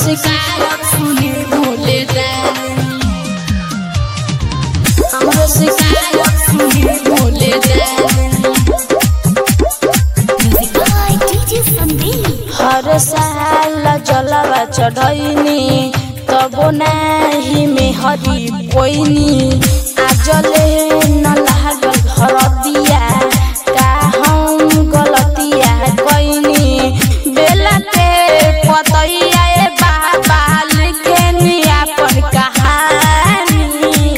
शिकायत सुनी भोले दानी हमरो शिकायत सुनी भोले दानी Music by DJ Sandeep. हर साल जलवा चढ़ैनी तबो नाही में हरी पोइनी आजले न लागल घर दिया का हम गलतिया कैनी बेला के पतैया ए बाबा लिखेनी अपन कहानी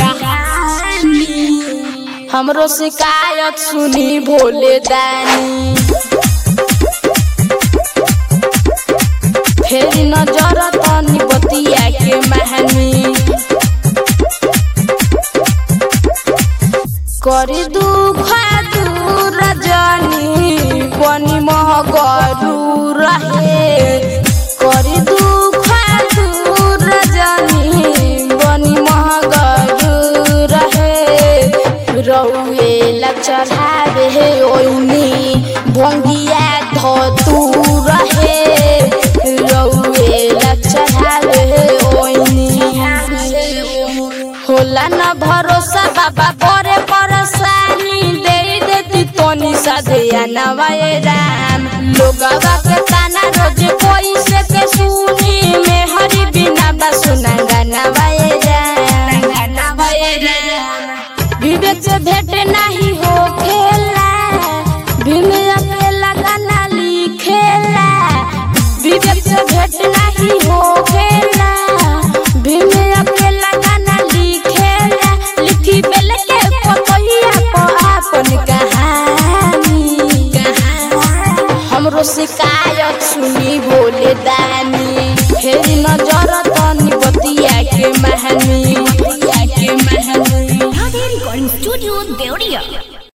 हमरो शिकायत सुनी भोले दानी फेरि नजर तनी बतिया के महानी करी दुख दूर जानी बनी महगरू रहे करी दुख दूर जानी बनी महगरू रहे रौए ला चढ़ावे ओइनी भंगिया धतू रहे रौए ला चढ़ावे ओइनी होला न भरोसा बाबा परे परेशानी दे देती तोनी सदिया नवाए राम लोगवा के ताना रोज कोई से के सुनी में हरि बिना बा सुना गाना वाए राम गाना वाए राम विवेक से भेंट नहीं हो खेला भीम अकेला गाना लिखेला विवेक से भेंट नहीं हो खेला भीम अकेला गाना लिखेला लिखी बेल के पतहिया को अपन कहानी हमरो शिकायत सुनी बोले दानी फेर नजर तनी बतिया के महानी